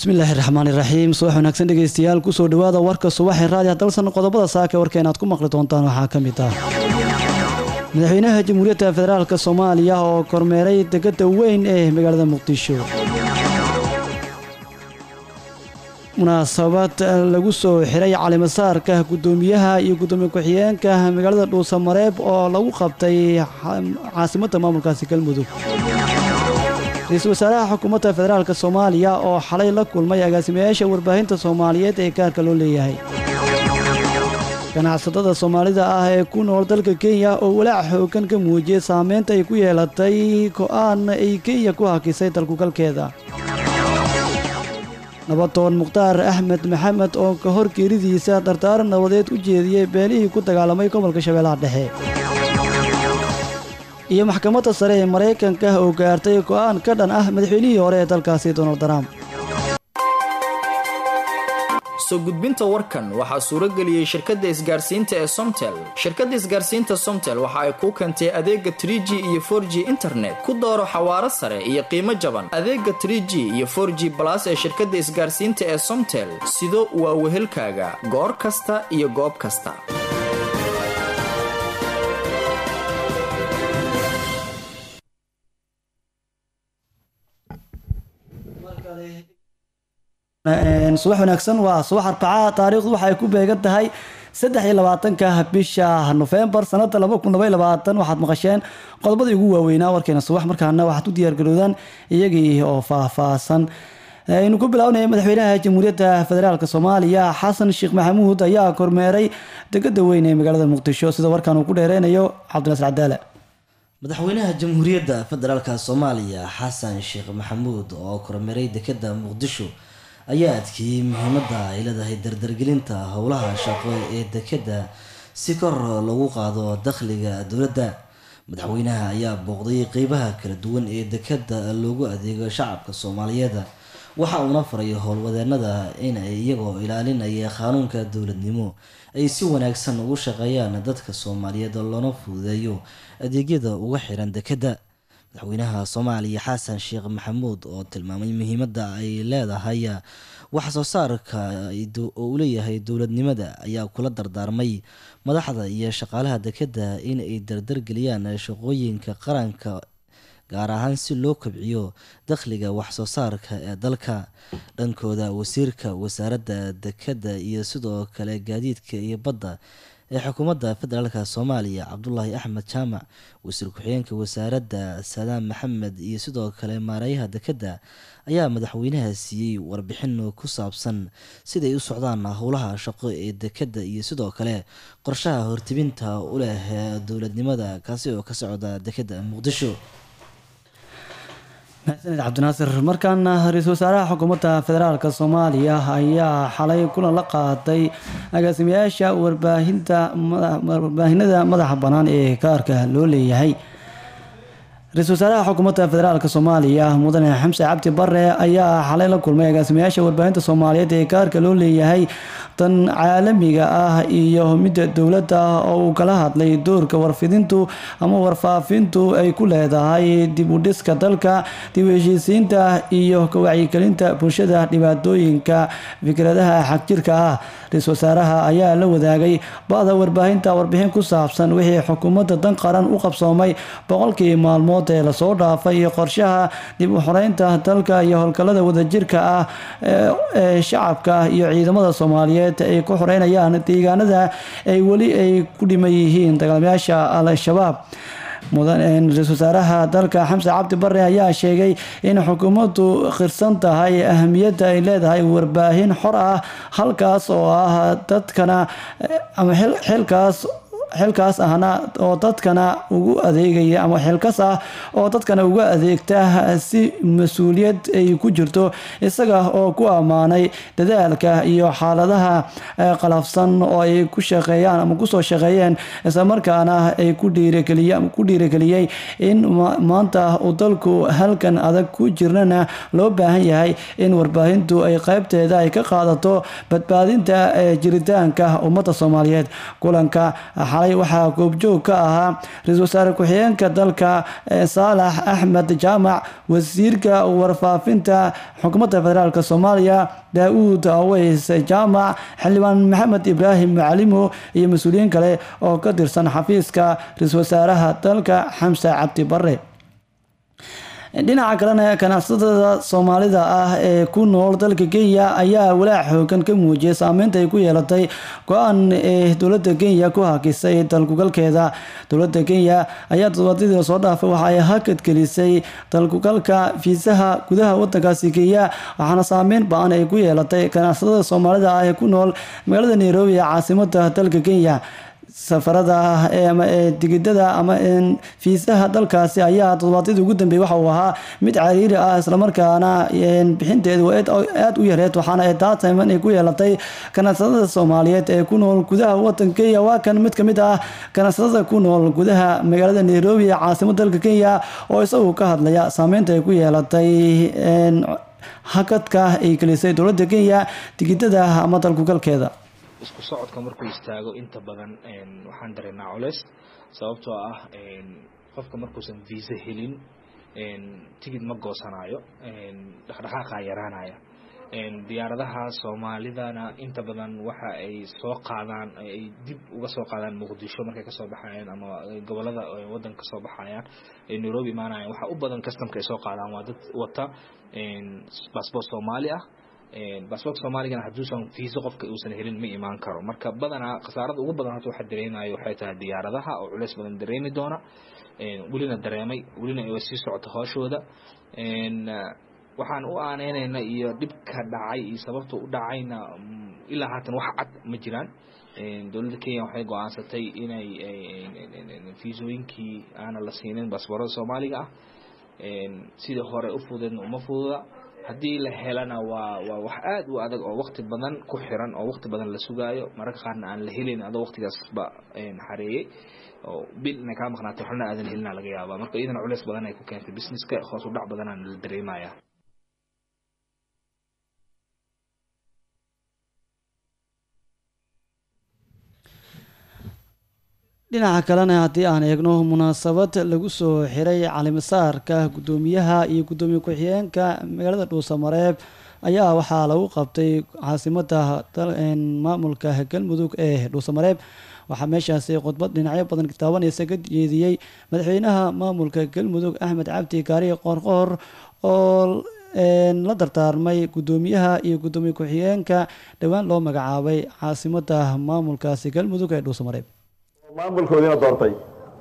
bismillaahi raxmaan iraxiim subax wanaagsan dhegeystayaal kusoo dhawaada warka subaxee raadiya dalsan qodobada saaka warkeen aad ku maqli doontaan waxaa ka mid ah madaxweynaha jamhuuriyadda federaalk soomaaliya oo kormeeray degada weyn ee magaalada muqdisho munaasabad lagu soo xiray calimasaarka gudoomiyaha iyo gudoomiye ku-xigeenka magaalada dhuusamareeb oo lagu qabtay caasimadda maamulkaasi galmudug ra-iisul wasaaraha xukuumadda federaalk soomaaliya oo xalay la kulmay agaasimayaasha warbaahinta soomaaliyeed ee gaarka loo leeyahay ganacsatada soomaalida ah ee ku nool dalka kenya oo walaac xoogan ka muujiyey saameynta ay ku yeelatay go-aan ay kenya ku hakisay dalkugalkeeda nabadoon mukhtaar axmed maxamed oo ka hor geeridiisa dardaaran nabadeed u jeediyey beenihii ku dagaalamay gobolka shabeellaha dhexe iyo maxkamadda sare ee maraykanka oo gaartay go'aan ka dhan ah madaxweynihii hore ee dalkaasi donald trump soo gudbinta warkan waxaa suuro geliyey shirkadda isgaarsiinta ee somtel shirkadda isgaarsiinta somtel waxa ay kuu keentay adeega tr g iyo for g internet ku dooro xawaaro sare iyo qiimo jaban adeega tr g iyo for g balas ee shirkadda isgaarsiinta ee somtel sido waa wehelkaaga goor kasta iyo goob kasta subax wanaagsan waa subax arbaca taariikhdu waxay ku beegan tahay saddex iyo labaatanka bisha nofembar sanada laba kun laba iyo labaatan waxaad maqasheen qodobadii ugu waaweynaa warkeena subax markaana waxaad u diyaargaroodaan iyagii oo faahfaahsan aynu ku bilownaya madaxweynaha jamhuuriyadda federaalk soomaaliya xasan sheekh maxamuud ayaa kormeeray degada weyn ee magaalada muqdisho sida warkan uu ku dheereynayo cabdinasir cadaale madaxweynaha jamhuuriyadda federaalk soomaaliya xasan sheekh maxamuud oo kormeeray dekada muqdisho ayaa adkeeyey muhiimadda ay leedahay dardargelinta howlaha shaqo ee dekada si kor lagu qaado dakhliga dowladda madaxweynaha ayaa booqday qeybaha kala duwan ee dekada loogu adeego shacabka soomaaliyeed waxa uuna faray howlwadeenada in ay iyagoo ilaalinaya qaanuunka dowladnimo ay si wanaagsan ugu shaqeeyaan dadka soomaaliyeed loona fududeeyo adeegyada uga xiran dekada madaxweynaha soomaaliya xasan sheekh maxamuud oo tilmaamay muhiimadda ay leedahay wax soo saarka oo uu leeyahay dowladnimada ayaa kula dardaarmay madaxda iyo shaqaalaha dekada in ay dardargeliyaan shaqooyinka qaranka gaar ahaan si loo kobciyo dakhliga wax soo saarka ee dalka dhankooda wasiirka wasaaradda dekada iyo sidoo kale gaadiidka iyo badda ee xukuumadda federaalk soomaaliya cabdulaahi axmed jaamac wasiir ku-xigeenka wasaaradda saadaam maxamed iyo sidoo kale maarayaha dekadda ayaa madaxweynaha siiyey warbixin ku saabsan siday u socdaan howlaha shaqo ee dekadda iyo sidoo kale qorshaha hortibinta u leh dowladnimada kaasi oo ka socda dekadda muqdisho maxsaned cabdinaasir markaana ra-iisul wasaaraha xukuumadda federaalk soomaaliya ayaa xalay kulan la qaaday agaasimayaasha warbaahinta warbaahinada madaxa bannaan ee gaarka loo leeyahay ra-iisul wasaaraha xukuumadda federaalk soomaaliya mudane xamse cabdi bare ayaa xalay la kulmay agaasimayaasha warbaahinta soomaaliyeed ee gaarka loo leeyahay tan caalamiga ah iyo midda dowladda oo uu kala hadlay doorka warfidintu ama warfaafintu ay ku leedahay dib u dhiska dalka dib u heshiisiinta iyo ka wacyigelinta bulshada dhibaatooyinka fikradaha xagjirka ah ra-iisul wasaaraha ayaa la wadaagay ba-da warbaahinta warbixin ku saabsan wixii xukuumadda dan qaran u qabsoomay boqolkii maalmood ee lasoo dhaafay iyo qorshaha dib u xoreynta dalka iyo howlgallada wadajirka ah ee shacabka iyo ciidamada soomaaliyeed ay ku xoreynayaan deegaanada ay weli ay ku dhiman yihiin dagaalamayaasha al-shabaab ra-iisul wasaaraha dalka xamse cabdi bare ayaa sheegay in xukuumaddu khirsan tahay ahamiyadda ay leedahay warbaahin xor ah halkaas oo ah dadkana ama xilkaas xilkaas ahna oo dadkana ugu adeegaya ama xilkas ah oo dadkana uga adeegta si mas-uuliyad ay ku jirto isaga oo ku ammaanay dadaalka iyo xaaladaha qalafsan oo ay ku shaqeeyaan ama kusoo shaqeeyeen islamarkaana ay ku dhiirageliyey in maanta uu dalku halkan adag ku jirnana loo baahan yahay in warbaahintu ay qeybteeda ay ka qaadato badbaadinta jiritaanka ummadda soomaaliyeed kulanka xalay waxaa goobjoog ka ahaa ra-iisul wasaare ku-xigeenka dalka saalax axmed jaamac wasiirka warfaafinta xukuumadda federaalk soomaaliya daa-uud aweys jaamac xildhibaan maxamed ibraahim macalimo iyo mas-uuliyiin kale oo ka tirsan xafiiska ra-iisul wasaaraha dalka xamse cabdi bare dhinaca kalena ganacsatada soomaalida ah ee ku nool dalka kenya ayaa walaac xoogan ka muujiyay saameynta ay ku yeelatay go-aan ee dowlada kenya ku hakisay dalkugalkeeda dowlada kenya ayaa todobaadyadii soo dhaafay waxa ay hakad gelisay dalkugalka fiisaha gudaha wadankaasi kenya waxaana saameyn ba-an ay ku yeelatay ganacsatada soomaalida ah ee ku nool magaalada nairobi ee caasimada dalka kenya safarada ama digidada ama fiisaha dalkaasi ayaa toddobaadyadii ugu dambeeyey waxa uu ahaa mid cariiri ah islamarkaana bixinteedu aada u yareed waxaana ay taa tayman ay ku yeelatay ganacsatada soomaaliyeed ee ku nool gudaha wadanka kenya waa kan mid kamid ah ganacsatada ku nool gudaha magaalada nairobi ee caasimada dalka kenya oo isagu ka hadlaya saameynta ay ku yeelatay hakadka ay gelisay dowlada kenya digidada ama dalkugalkeeda isku socodka markuu istaago inta badan waxaan dareennaa culeys sababtoo ah qofka markuusan viisa helin tigid ma goosanaayo dhaqdhaqaaqaa yaraanaya diyaaradaha soomaalidana inta badan waxa ay soo qaadaan ay dib uga soo qaadaan muqdisho markay kasoo baxayaan ama gobolada wadanka kasoo baxayaan ay nairobi imaanayaan waxaa u badan customka ay soo qaadaan waa dad wata bassbort soomaali ah baasboorka soomaaligana hadduusan fiiso qofka uusan helin ma imaan karo marka badanaa khasaarada ugu badan horta waxa dareemayo waxay tahay diyaaradaha oo culeys badan dareemi doona welina dareemay welina ay sii socota hooshooda waxaan u aaneynayna iyo dhibka dhacay iyo sababta u dhacayna ilaa haatan wax cad ma jiraan dowladda kenya waxay go-aansatay inay fiisooyinkii aana la siinin baasboorada soomaaliga ah sidii hore u fudeedna uma fududa haddii la helana waa waa wax aada u adag oo wakti badan ku xiran oo wakti badan la sugaayo mararka qaarna aan la helin adoo waktigaasba xareeyey oo bil inay kaa maqnaatay waxna aadan helina laga yaabaa marka iyadana culeys badan ay ku keentay businesska hoos u dhac badanaan la dareemaya dhinaca kalena haddii aan eegno munaasabad lagu soo xiray calimasaarka guddoomiyaha iyo guddoomiye ku-xigeenka magaalada dhuusamareeb ayaa waxaa lagu qabtay caasimada maamulka galmudug ee dhuusamareeb waxaa meeshaasi khudbad dhinacyo badan taabanaysa ka jeediyey madaxweynaha maamulka galmudug axmed cabdi kaariye qoorqoor oo la dardaarmay guddoomiyaha iyo guddoomiye ku-xigeenka dhowaan loo magacaabay caasimada maamulkaasi galmudug ee dhuusamareeb maamulkoodiina doortay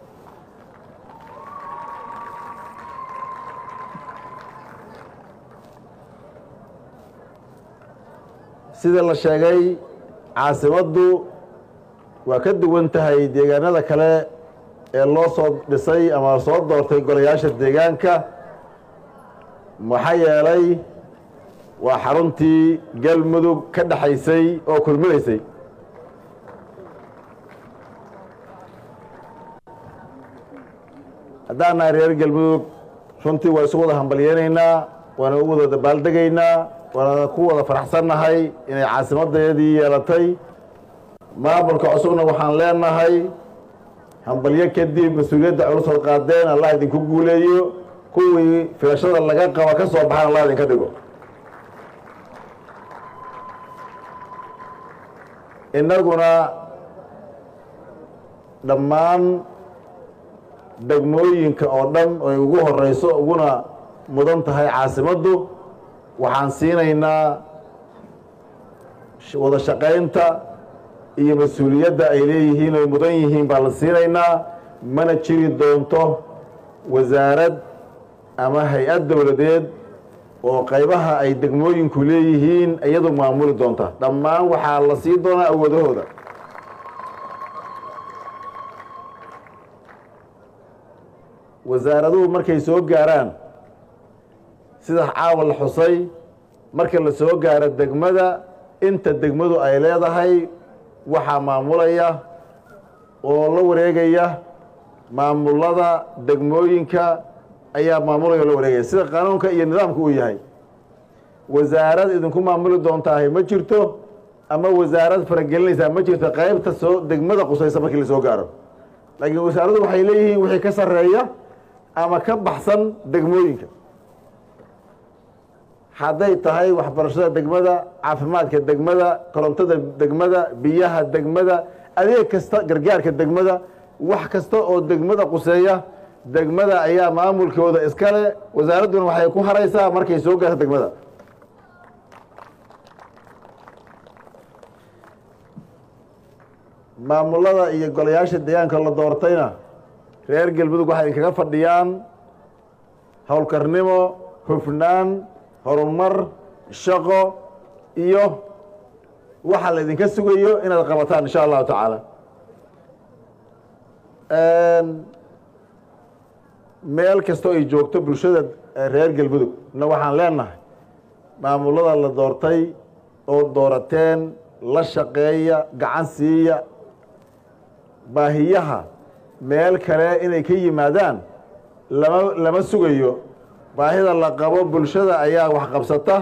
sida la sheegay caasimaddu waa ka duwan tahay deegaanada kale ee loo soo dhisay ama soo doortay golayaasha deegaanka maxaa yeelay waa xaruntii galmudug ka dhexaysay oo kulminaysay haddaan nahay reer galmudug runtii waa isu wada hambalyeynaynaa waana u wada dabaaldegaynaa waana ku wada faraxsannahay inay caasimadeedii yeelatay maamulka cusubna waxaan leenahay hambalyo kadib mas-uuliyadda culusood qaadeen allah idinku guuleeyo kuwii filashada laga qaba ka soo baxaan allah idinka dhigo innaguna dhammaan degmooyinka oo dhan oy ugu horeyso uguna mudan tahay caasimaddu waxaan siinaynaa wada shaqaynta iyo mas-uuliyadda ay leeyihiin oy mudan yihiin baan la siinaynaa mana jiri doonto wasaarad ama hay-ad dowladeed oo qaybaha ay degmooyinku leeyihiin iyadu maamuli doonta dhammaan waxaa la sii doonaa awoodahooda wasaaraduhu markay soo gaaraan sida caawa la xusay marka la soo gaaro degmada inta degmadu ay leedahay waxaa maamulaya oo la wareegaya maamulada degmooyinka ayaa maamulaya oo la wareegaya sida qanuunka iyo nidaamka uu yahay wasaarad idinku maamuli doontaahay ma jirto ama wasaarad faragelinaysaa ma jirto qaybta soo degmada qusaysa markii la soo gaaro laakiin wasaaraddu waxay leeyihiin wixii ka sarreeya ama ka baxsan degmooyinka hadday tahay waxbarashada degmada caafimaadka degmada korontada degmada biyaha degmada adeeg kasta gargaarka degmada wax kasta oo degmada quseeya degmada ayaa maamulkooda iskale wasaaradduna waxay ku haraysaa markay soo gaarto degmada maamulada iyo golayaasha deegaanka la doortayna reer galmudug waxay idinkaga fadhiyaan howlkarnimo hufnaan horumar shaqo iyo waxa la idinka sugayo inaad qabataan insha allahu tacaala meel kastoo ay joogto bulshada reer galmudug na waxaan leenahay maamulada la doortay oo doorateen la shaqeeya gacan siiya baahiyaha meel kale inay ka yimaadaan lama lama sugayo baahida la qabo bulshada ayaa wax qabsata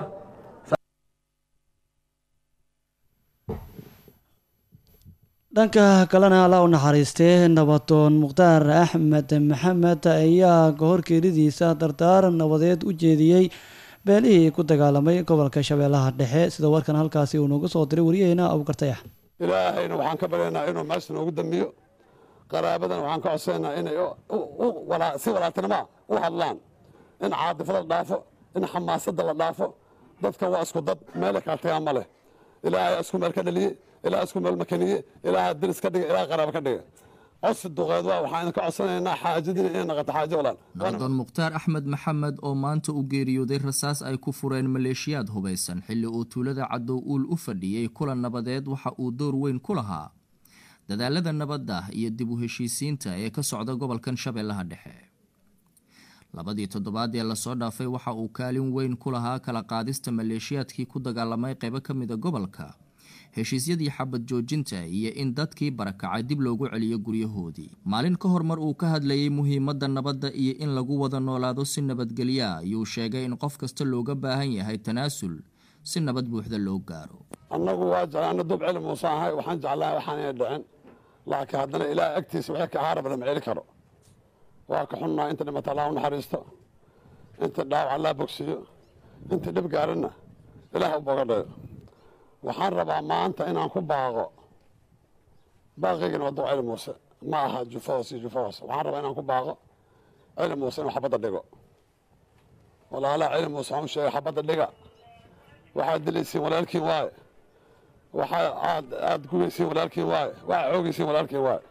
dhanka kalena alla u naxariistee nabadoon mukhtaar axmed maxamed ayaa kahorkeeridiisa dardaaran nabadeed u jeediyey beelihii ku dagaalamay gobolka shabeellaha dhexe sida warkan halkaasi uu noogu soo diray waryaheena abukartayax ilaahayna waxaan ka baryaynaa inuu meesha noogu dambiyo qaraabadan waxaan ka codsaynaa inay si walaaltinimoa u hadlaan in caadifada la dhaafo in xamaasadda la dhaafo dadka waa isku dad meelay kala tagaan ma leh ilaahay isku meel ka dhaliye ilaah isku meel makaniye ilaaha diris ka dhiga ilaah qaraabo ka dhiga codsi duqeed waa waxaan idinka codsanaynaa xaajadina inay noqoto xaajo walaal nabadoon mukhtaar axmed maxamed oo maanta u geeriyooday rasaas ay ku fureen maleeshiyaad hubaysan xilli uu tuulada cadow uul u fadhiyey kulan nabadeed waxa uu door weyn ku lahaa dadaalada nabadda iyo dib u heshiisiinta ee ka socda gobolkan shabeellaha dhexe labadii toddobaad ee lasoo dhaafay waxa uu kaalin weyn ku lahaa kala qaadista maleeshiyaadkii ku dagaalamay qaybo ka mida gobolka heshiisyadii xabad joojinta iyo in dadkii barakacay dib loogu celiyo guryahoodii maalin ka hor mar uu ka hadlayey muhiimadda nabadda iyo in lagu wada noolaado si nabadgelya ayuu sheegay in qof kasta looga baahan yahay tanaasul si nabad buuxda loo gaaro annagu waa jeclaana dub celi muuse ahay waxaan jeclahay waxaan inay dhicin laakiin haddana ilaah agtiisa wixii ka ahaara badan ma celi karo waa ka xunnaa inta dhimata allah u naxariisto inta dhaawac allah bogsiyo inta dhib gaarinna ilaah u bogadhayo waxaan rabaa maanta inaan ku baaqo baaqiygana waa dub celi muuse ma aha jufo hoos iyo jufo hoos waxaan rabaa inaan ku baaqo celi muuse inuu xabadda dhigo walaalaha celi muuse waxaan u sheegay xabadda dhiga waxaad dilaysiin walaalkiin waaye waxaa aad aada gugaysiin walaalkiin waaye waxaa xoogaysiin walaalkiin waaye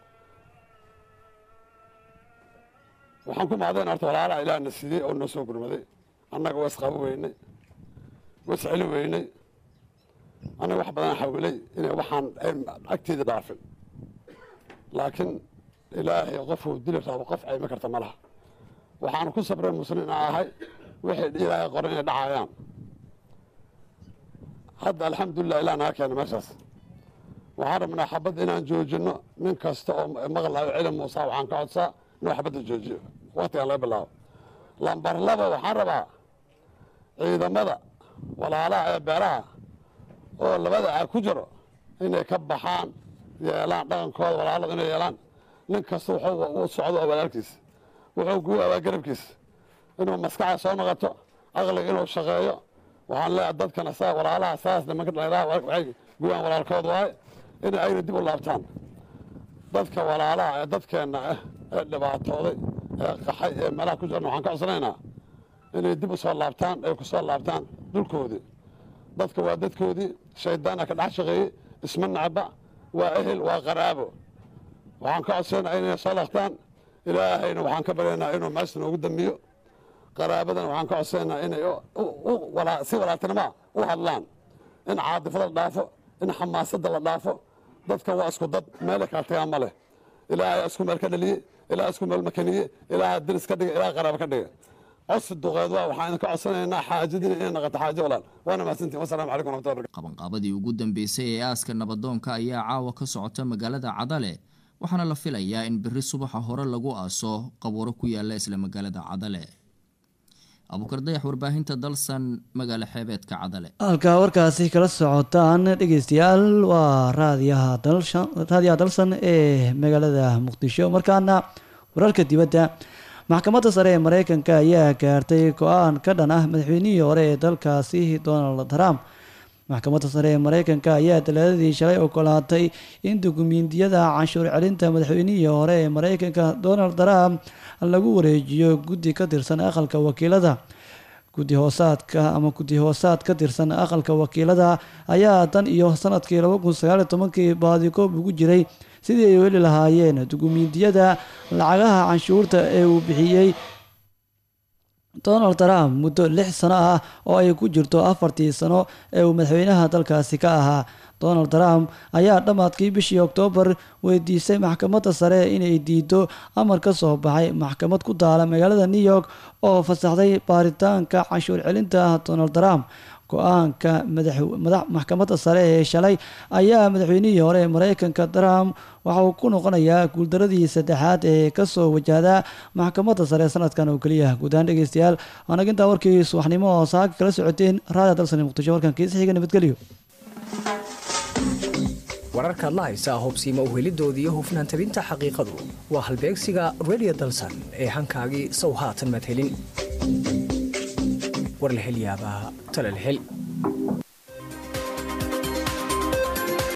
waxaan ku mahadayn horta walaalaha ilaahna siiyey oo noo soo gurmaday annaga waa isqabo weynay waa isceli weynay annaga wax badan xawilay inay waxaan agteeda dhaafin laakiin ilaahay qofuu dili rabo qof caymi karta ma laha waxaan ku sabray muslimiin ahay wixii ilaahay qoran inay dhacayaan hadda alxamdulilah ilah naga keena meeshaas waxaan rabnaa xabadda inaan joojinno nin kasta oo maqlayo celi muusa waxaan ka codsaa inuu xabadda joojiyo waktigan laga bilaabo lambar laba waxaan rabaa ciidamada walaalaha ee beeraha oo labada aa ku jiro inay ka baxaan yeelaan dhaqankooda walaalada inay yeelaan nin kasta wuxuu u socdo oo walaalkiisa wuxuu guu abaa garabkiisa inuu maskaxda soo noqoto aqliga inuu shaqeeyo waxaan leeyahay dadkana saa walaalaha saas nimanka dhallinyaraha waxay guyaan walaalkood waaye in ayna dib u laabtaan dadka walaalaha ee dadkeenna ah ee dhibaatooday ee qaxay ee meelaha ku jirna waxaan ka codsanaynaa inay dib u soo laabtaan ay ku soo laabtaan dhulkoodii dadka waa dadkoodii shaydaana ka dhex shaqeeyey isma nacba waa ehel waa qaraabo waxaan ka codsanaa inay soo laabtaan ilaahayna waxaan ka baryaynaa inuu meesha noogu dambiyo qaraabadan waxaan ka codsanaa inay si walaaltinimoa u hadlaan in caadifada la dhaafo in xamaasadda la dhaafo dadka waa isku dad meelay kala tagaan ma leh ilaahay isku meel ka dhaliye ilaah isku meel makaniye ilaaha diris ka dhiga ilaah qaraabo ka dhiga codsi duqeed waa waxaan idinka codsanaynaa xaajadina inay noqoto xaajo walaal waana mahadsantiin wasalaamu calaykum waraxmatullahi barakatu qabanqaabadii ugu dambeysay ee aaska nabadoonka ayaa caawa ka socota magaalada cadale waxaana la filayaa in beri subaxa hore lagu aaso qabuuro ku yaala isla magaalada cadale abuukar dayax warbaahinta dalsan magaalo xeebeedka cadale halka warkaasi kala socotaan dhegeystayaal waa raadiyaha dalshan raadiyaha dalsan ee magaalada muqdisho markaana wararka dibadda maxkamadda sare ee mareykanka ayaa gaartay go-aan ka dhan ah madaxweynihii hore ee dalkaasi donald trump maxkamadda sare ee mareykanka ayaa talaadadii shalay ogolaatay in dukumiintiyada canshuur celinta madaxweynihii hore ee mareykanka donald trump lagu wareejiyo guddi ka tirsan aqalka wakiilada guddi hoosaadka ama guddi hoosaad ka tirsan aqalka wakiilada ayaa tan iyo sanadkii laba kun sagaal iyo tobankii baadikoob ugu jiray sidii ay heli lahaayeen dukumiintiyada lacagaha canshuurta ee uu bixiyey donald trump muddo lix sano ah oo ay ku jirto afartii sano ee uu madaxweynaha dalkaasi ka ahaa donald trump ayaa dhammaadkii bishii oktoobar weydiisay maxkamadda sare inay diido amar ka soo baxay maxkamad ku taala magaalada new york oo fasaxday baaritaanka canshuur celinta donald trump go-aanka maxkamadda sare ee shalay ayaa madaxweynihii hore ee mareykanka trump waxa uu ku noqonayaa guuldaradii saddexaad ee kasoo wajahda maxkamadda sare sanadkan oo keliya guud ahaan dhegeystayaal waanag intaa warkii subaxnimo oo saaka kala socoteen raadiya dalsani muqdisho warkan kiisa xiga nabadgelyo wararkaad la haysaa hubsiima uhelidoodii hufnaan tabinta xaqiiqadu waa halbeegsiga radio dalsan ee hankaagii sow haatan maad helin war la hel yaabaa tala la hel